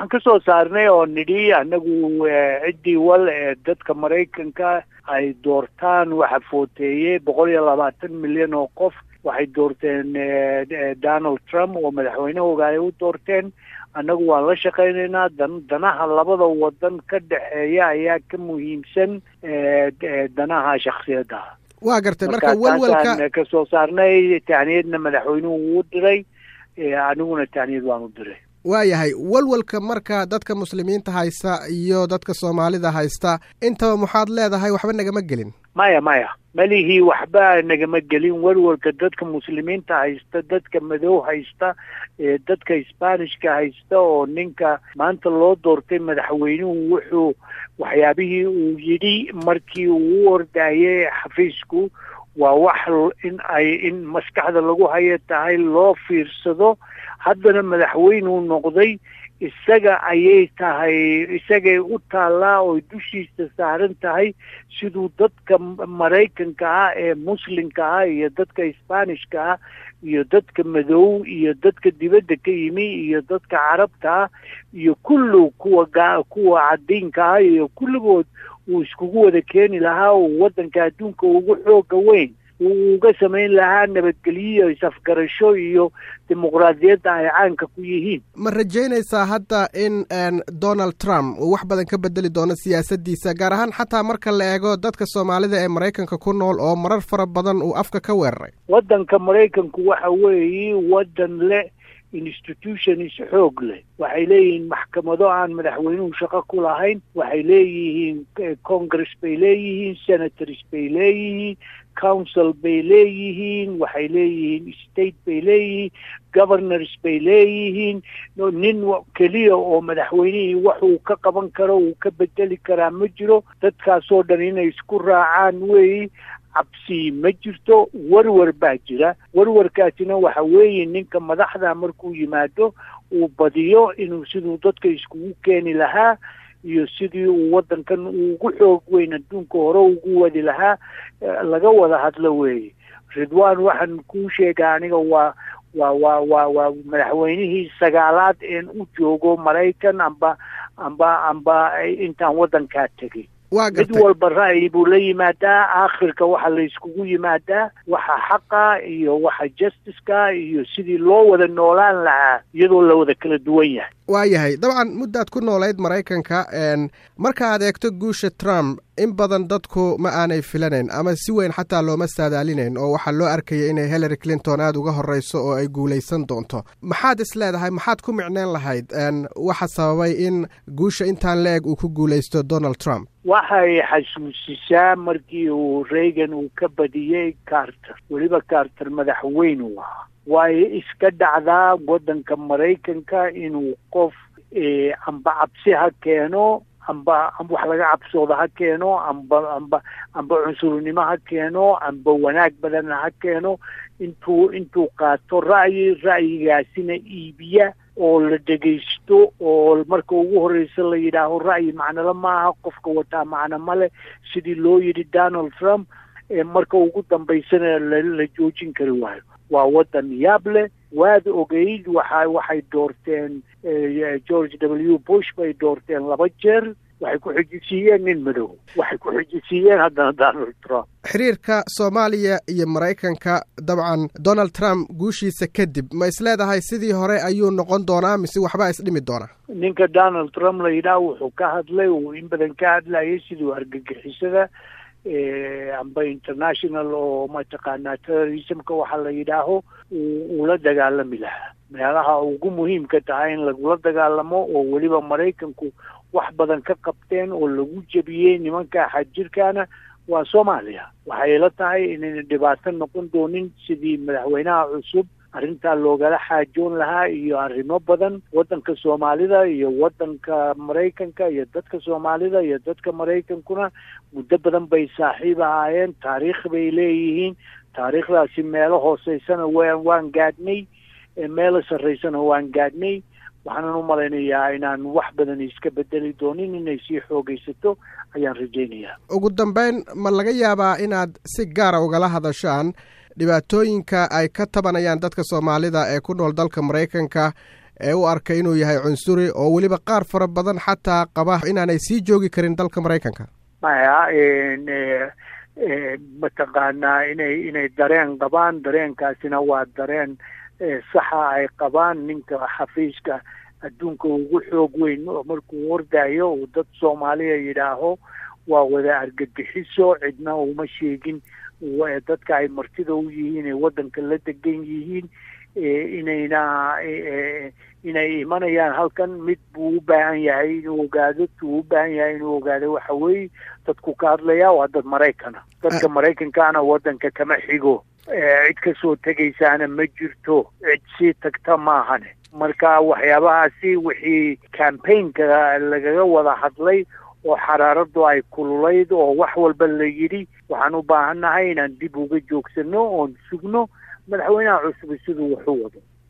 waxaan ka soo saarnay oo nidhi annagu ciddii wal ee dadka maraykanka ay doortaan waxa footeeyey boqol iyo labaatan milyan oo qof waxay doorteen donald trump oo madaxweynahooga ay u doorteen annagu waan la shaqaynaynaa dan danaha labada wadan ka dhexeeya ayaa ka muhiimsan danaha shaksiyadda waa gartay marka welwelka ka soo saarnay tahniyadna madaxweynuhu wuu diray aniguna tahniyad waan u diray waayahay walwalka marka dadka muslimiinta haysta iyo dadka soomaalida haysta intaba maxaad leedahay waxba nagama gelin maya maya malihii waxba nagama gelin walwalka dadka muslimiinta haysta dadka madow haysta dadka sbanishka haysta oo ninka maanta loo doortay madaxweynuhu wuxuu waxyaabihii uu yidhi markii uu u ordayay xafiisku waa wax in ay in maskaxda lagu hayo tahay loo fiirsado haddana madaxweynuu noqday isaga ayay tahay isagay u taallaa oo dushiisa saaran tahay siduu dadka maraykanka ah ee muslimka ah iyo dadka sbanishka ah iyo dadka madow iyo dadka dibadda ka yimi iyo dadka carabta ah iyo kullu kuwa ga kuwa cadiinka ah iyo kulligood uu iskugu wada keeni lahaa uu waddanka adduunka ugu xooga weyn uu uga samayn lahaa nabadgelyo is-afgarasho iyo dimuqraadiyadda ay caanka ku yihiin ma rajaynaysaa hadda in donald trump uu wax badan ka bedeli doono siyaasaddiisa gaar ahaan xataa marka la eego dadka soomaalida ee maraykanka ku nool oo marar fara badan uu afka ka weeraray waddanka maraykanku waxa weeye waddan leh institutions xoog leh waxay leeyihiin maxkamado aan madaxweynuhu shaqo ku lahayn waxay leeyihiin congress bay leeyihiin senators bay leeyihiin council bay leeyihiin waxay leeyihiin state bay leeyihiin governors bay leeyihiin nin keliya oo madaxweynihii waxuu ka qaban karo uu ka bedeli karaa ma jiro dadkaasoo dhan inay isku raacaan weeyi cabsi ma jirto warwar baa jira warwarkaasina waxa weeye ninka madaxda markuu yimaado uu badiyo inuu siduu dadka iskugu keeni lahaa iyo sidii uu waddankan ugu xoog weyn adduunka hore ugu wadi lahaa laga wada hadlo weeye ridwan waxaan kuu sheega aniga waa waa waa waa waa madaxweynihii sagaalaad een u joogo maraykan amba amba amba intaan waddankaa tegay mid walba ra'yi buu la yimaadaa aakhirka waxa la iskugu yimaadaa waxa xaqa iyo waxa justiceka iyo sidii loo wada noolaan lahaa iyadoo la wada kala duwan yahay waayahay dabcan muddaad ku noolayd maraykanka marka aad eegto guusha trump in badan dadku ma aanay filanayn ama si weyn xataa looma saadaalinayn oo waxaa loo arkaya inay hillary clinton aada uga horreyso oo ay guulaysan doonto maxaad is leedahay maxaad ku micneen lahayd waxa sababay in guusha intaan la eg uu ku guulaysto donald trump waxay xasuusisaa markii uu reagan uu ka badiyey carter weliba carter madaxweynu ahaa waayo iska dhacdaa waddanka maraykanka inuu qof amba cabsi ha keeno amba wax laga cabsooda ha keeno amba amba amba cunsurnimo ha keeno amba wanaag badanna ha keeno intuu intuu qaato ra'yi ra'yigaasina iibiya oo la dhegaysto oo marka ugu horreysa la yidhaaho ra'yi macnole maaha qofka wataa macno male sidii loo yidhi donald trump marka ugu dambaysana la joojin kari waayo waa waddan yaab leh waad ogeyd waxa waxay doorteen george w bush bay doorteen laba jeer waxay ku xijisiiyeen nin madow waxay ku xijisiiyeen haddana donald trump xiriirka soomaaliya iyo maraykanka dabcan donald trump guushiisa kadib ma isleedahay sidii hore ayuu noqon doonaa mise waxbaa isdhimi doonaa ninka donald trump la yidhaah wuxuu ka hadlay uu in badan ka hadlayay siduu argagixisada amba international oo mataqaanaa terrorismka waxa la yidhaaho uu la dagaalami lahaa meelaha ugu muhiimka tahay in lagula dagaalamo oo weliba maraykanku wax badan ka qabteen oo lagu jebiyey nimanka xadjirkaana waa soomaaliya waxay la tahay inayna dhibaato noqon doonin sidii madaxweynaha cusub arrintaa loogala xaajoon lahaa iyo arrimo badan waddanka soomaalida iyo waddanka maraykanka iyo dadka soomaalida iyo dadka maraykankuna muddo badan bay saaxiib ahaayeen taariikh bay leeyihiin taariikhdaasi meelo hooseysana wa waan gaadhnay meelo sarreysana waan gaadhnay waxaanan u malaynayaa inaan wax badan iska bedeli doonin inay sii xoogaysato ayaan rajaynayaa ugu dambeyn ma laga yaabaa inaad si gaara ugala hadashaan dhibaatooyinka ay ka tabanayaan dadka soomaalida ee ku nool dalka maraykanka ee u arka inuu yahay cunsuri oo weliba qaar fara badan xataa qaba inaanay sii joogi karin dalka maraykanka maya mataqaanaa inay inay dareen qabaan dareenkaasina waa dareen saxa ay qabaan ninka xafiiska adduunka ugu xoog weyn markuu wardayo uu dad soomaaliya yidhaaho waa wada argagixiso cidna uma sheegin dadka ay martida u yihiin ee waddanka la degan yihiin inayna inay imanayaan halkan mid buu u baahan yahay inuu ogaado tuu u baahan yahay inuu ogaado waxa weeye dadku ka hadlaya waa dad maraykana dadka maraykankaana waddanka kama xigo cid kasoo tegaysaana ma jirto cid sii tagta maahane marka waxyaabahaasi wixii campaignka lagaga wada hadlay oo xaraaradu ay kululayd oo wax walba la yidhi waxaan u baahannahay inaan dib uga joogsano oon sugno madaxweynaha cusub siduu wax u wado